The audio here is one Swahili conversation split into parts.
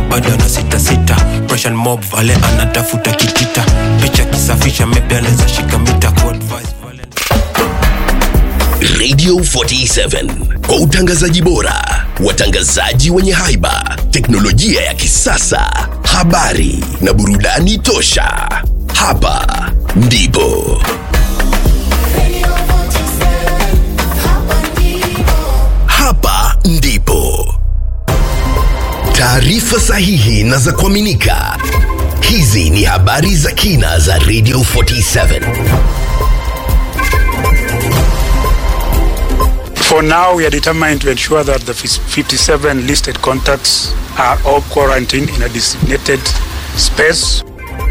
bado na sita sita Pressure mob vale anatafuta kitita picha kisafisha maybe anaweza shika mita kwa advice vale Radio 47 kwa utangazaji bora, watangazaji wenye haiba, teknolojia ya kisasa, habari na burudani tosha. Hapa ndipo hapa ndipo taarifa sahihi na za kuaminika. Hizi ni habari za kina za Radio 47. For now, we are determined to ensure that the 57 listed contacts are all quarantined in a designated space.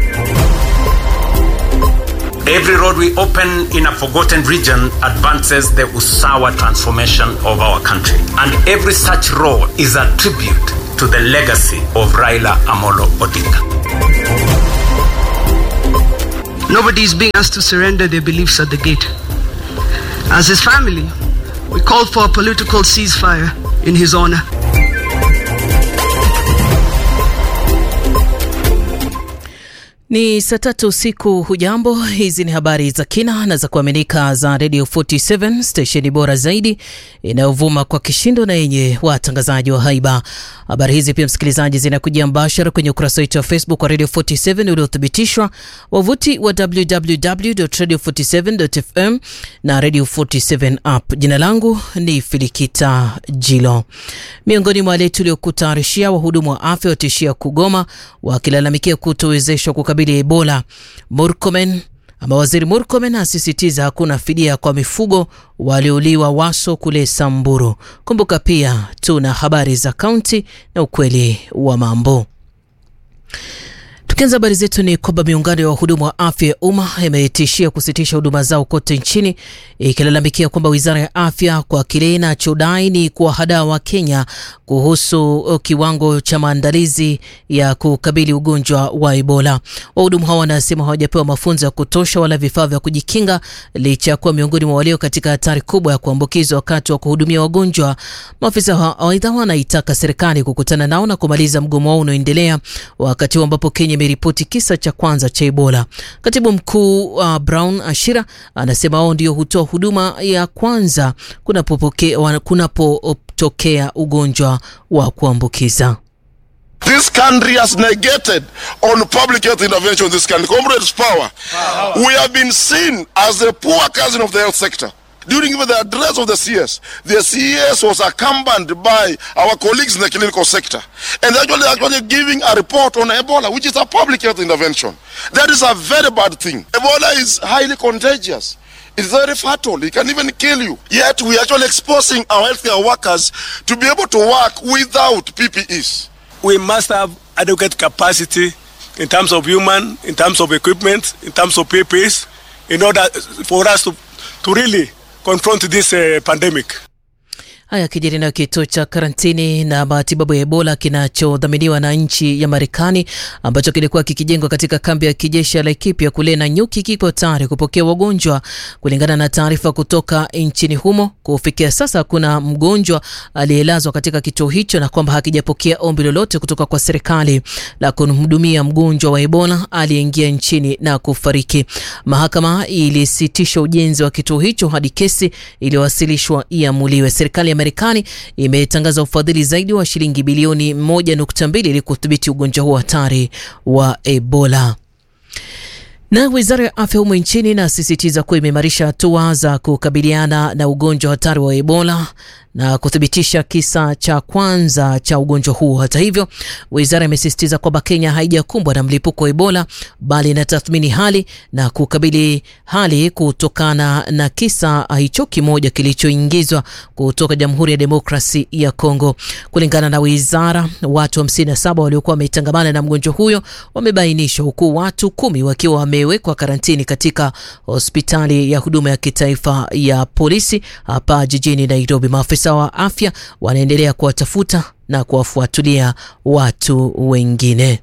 Every road we open in a forgotten region advances the Usawa transformation of our country. And every such road is a tribute to the legacy of Raila Amolo Odinga. Nobody is being asked to surrender their beliefs at the gate. As his family, we called for a political ceasefire in his honor. Ni saa tatu usiku. Hujambo, hizi ni habari za kina na za kuaminika za Radio 47 stesheni bora zaidi inayovuma kwa kishindo na yenye watangazaji wa haiba. Habari hizi pia, msikilizaji, zinakujia mbashara kwenye ukurasa wetu wa Facebook wa Radio 47 uliothibitishwa, wavuti wa www.radio47.fm na Radio 47 app. Jina langu ni Filikita Jilo. Miongoni mwa wale tuliokutayarishia, wahudumu wa afya watishia kugoma wakilalamikia kutowezeshwa kukabili Ebola. Murkomen ama waziri Murkomen asisitiza hakuna fidia kwa mifugo waliouliwa Waso kule Samburu. Kumbuka pia tuna habari za kaunti na ukweli wa mambo. Tukianza habari zetu ni kwamba miungano ya wahudumu wa afya ya umma imetishia kusitisha huduma zao kote nchini ikilalamikia kwamba wizara ya afya kwa kile inachodai ni kuwahadaa wa Kenya kuhusu kiwango cha maandalizi ya kukabili ugonjwa wa Ebola. Wahudumu hao wanasema hawajapewa mafunzo ya kutosha wala vifaa vya kujikinga licha ya kuwa miongoni mwa walio katika hatari kubwa ya kuambukizwa wakati wa kuhudumia wagonjwa. Maafisa aidha wanaitaka serikali kukutana nao na kumaliza mgomo wao unaoendelea wakati huu ambapo Kenya imeripoti kisa cha kwanza cha Ebola. Katibu mkuu uh, Brown Ashira anasema wao ndio hutoa huduma ya kwanza kunapotokea kunapo ugonjwa wa kuambukiza. This country has negated on public health intervention in this country. Comrades, power. We have been seen as the poor cousin of the health sector. During even the address of the CS, the CS was accompanied by our colleagues in the clinical sector. And they're actually, actually giving a report on Ebola, which is a public health intervention. That is a very bad thing. Ebola is highly contagious. It's very fatal. It can even kill you. Yet we are actually exposing our healthcare workers to be able to work without PPEs. We must have adequate capacity in terms of human, in terms of equipment, in terms of PPEs, in order for us to, to really confront this uh, pandemic. Haya kijiri nayo kituo cha karantini na matibabu ya Ebola kinachodhaminiwa na nchi ya Marekani ambacho kilikuwa kikijengwa katika kambi ya kijeshi ya Laikipia kule Nanyuki kiko tayari kupokea wagonjwa. Kulingana na taarifa kutoka nchini humo, kufikia sasa hakuna mgonjwa aliyelazwa katika kituo hicho na kwamba hakijapokea ombi lolote kutoka kwa serikali la kumhudumia mgonjwa wa Ebola aliyeingia nchini na kufariki. Mahakama ilisitisha ujenzi wa kituo hicho hadi kesi iliyowasilishwa iamuliwe. Serikali ya Marekani imetangaza ufadhili zaidi wa shilingi bilioni 1.2 ili kudhibiti ugonjwa huo hatari wa Ebola. Na wizara ya afya humu nchini inasisitiza kuwa imeimarisha hatua za kukabiliana na ugonjwa hatari wa Ebola na kuthibitisha kisa cha kwanza cha ugonjwa huo. Hata hivyo, wizara imesisitiza kwamba Kenya haijakumbwa na mlipuko wa Ebola bali inatathmini hali na kukabili hali kutokana na kisa hicho kimoja kilichoingizwa kutoka Jamhuri ya Demokrasi ya Kongo. Kulingana na wizara, watu 57 waliokuwa wametangamana na mgonjwa huyo wamebainishwa, huku watu kumi wakiwa wamewekwa karantini katika hospitali ya huduma ya kitaifa ya polisi hapa jijini Nairobi. Maafisa wa afya wanaendelea kuwatafuta na kuwafuatilia watu wengine.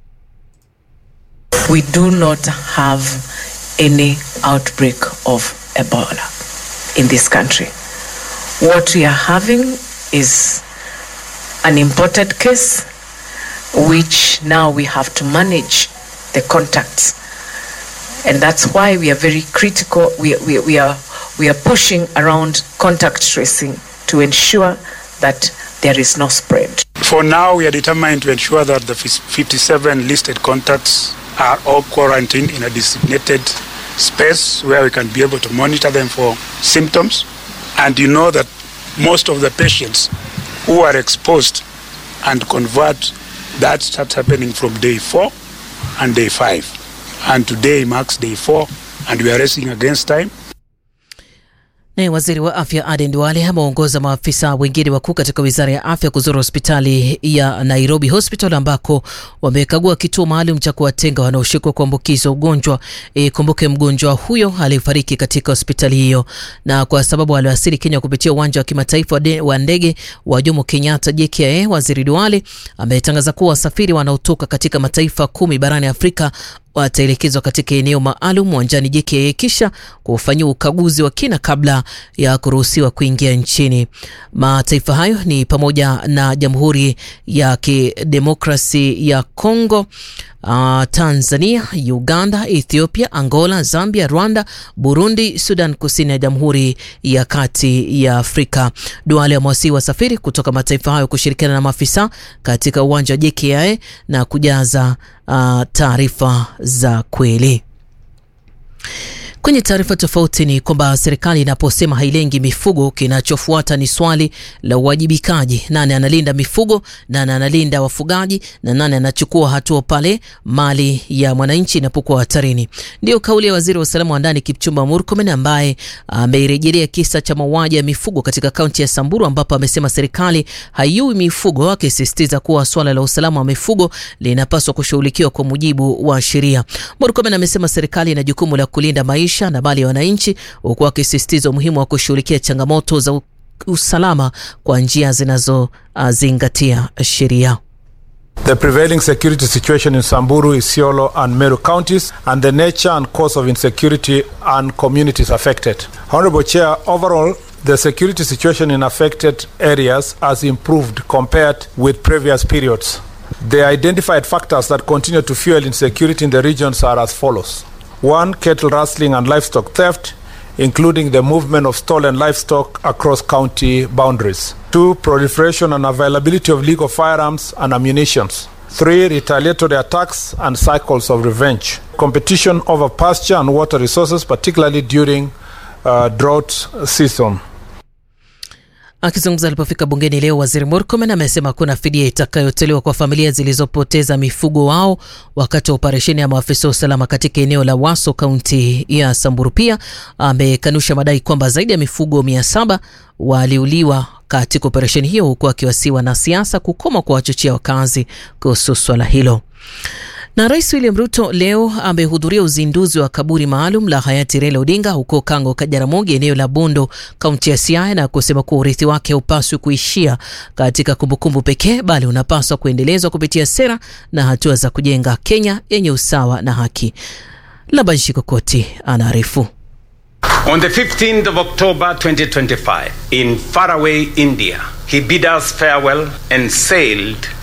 We do not have any outbreak of Ebola in this country. What we are having is an imported case which now we have to manage the contacts. And that's why we are very critical. We, we, we, are, we are pushing around contact tracing to ensure that there is no spread. For now, we are determined to ensure that the 57 listed contacts are all quarantined in a designated space where we can be able to monitor them for symptoms. And you know that most of the patients who are exposed and convert, that starts happening from day four and day five. And today marks day four, and we are racing against time. Naye waziri wa afya Aden Duale ameongoza maafisa wengine wakuu katika wizara ya afya kuzuru hospitali ya Nairobi Hospital ambako wamekagua kituo maalum cha kuwatenga wanaoshikwa kuambukizwa ugonjwa. E, kumbuke mgonjwa huyo alifariki katika hospitali hiyo, na kwa sababu aliwasili Kenya kupitia uwanja wa kimataifa wa ndege wa Jomo Kenyatta JKIA, waziri Duale ametangaza kuwa wasafiri wanaotoka katika mataifa kumi barani Afrika wataelekezwa katika eneo maalum uwanjani JKIA kisha kufanyia ukaguzi wa kina kabla ya kuruhusiwa kuingia nchini. Mataifa hayo ni pamoja na Jamhuri ya Kidemokrasi ya Kongo, uh, Tanzania, Uganda, Ethiopia, Angola, Zambia, Rwanda, Burundi, Sudan Kusini na Jamhuri ya Kati ya Afrika. Duale amewasihi wasafiri kutoka mataifa hayo kushirikiana na maafisa katika uwanja wa JKIA na kujaza uh, taarifa za kweli. Kwenye taarifa tofauti ni kwamba serikali inaposema hailengi mifugo, kinachofuata ni swali la uwajibikaji. Nani analinda mifugo, nani analinda wafugaji, na nani anachukua hatua pale mali ya mwananchi inapokuwa hatarini? Ndiyo kauli ya waziri wa usalama wa ndani Kipchumba Murkomen, ambaye ameirejelea kisa cha mauaji ya mifugo katika kaunti ya Samburu, ambapo amesema serikali haiui mifugo, akisisitiza kuwa swala la usalama wa mifugo linapaswa kushughulikiwa kwa mujibu wa sheria. Murkomen amesema serikali ina jukumu la kulinda maisha na mali ya wananchi huku akisisitiza umuhimu wa kushughulikia changamoto za usalama kwa njia zinazozingatia sheria. The prevailing security situation in Samburu, Isiolo, and Meru counties, and the nature and cause of insecurity and communities affected. Honorable Chair, overall, the security situation in affected areas has improved compared with previous periods. The identified factors that continue to fuel insecurity in the regions are as follows. One, cattle rustling and livestock theft, including the movement of stolen livestock across county boundaries. Two, proliferation and availability of legal firearms and ammunition. Three, retaliatory attacks and cycles of revenge. Competition over pasture and water resources, particularly during uh, drought season. Akizungumza alipofika bungeni leo, waziri Murkomen amesema kuna fidia itakayotolewa kwa familia zilizopoteza mifugo wao wakati wa operesheni ya maafisa wa usalama katika eneo la Waso, kaunti ya Samburu. Pia amekanusha madai kwamba zaidi ya mifugo mia saba waliuliwa katika operesheni hiyo, huku akiwasiwa na siasa kukoma kwa wachochea wakazi kuhusu swala hilo. Na Rais William Ruto leo amehudhuria uzinduzi wa kaburi maalum la hayati Raila Odinga huko Kango Kajaramogi, eneo la Bondo, kaunti ya Siaya, na kusema kuwa urithi wake haupaswi kuishia katika kumbukumbu pekee, bali unapaswa kuendelezwa kupitia sera na hatua za kujenga Kenya yenye usawa na haki. Labanshi Kokoti anaarifu. On the 15th of October 2025, in faraway India, he bid us farewell and sailed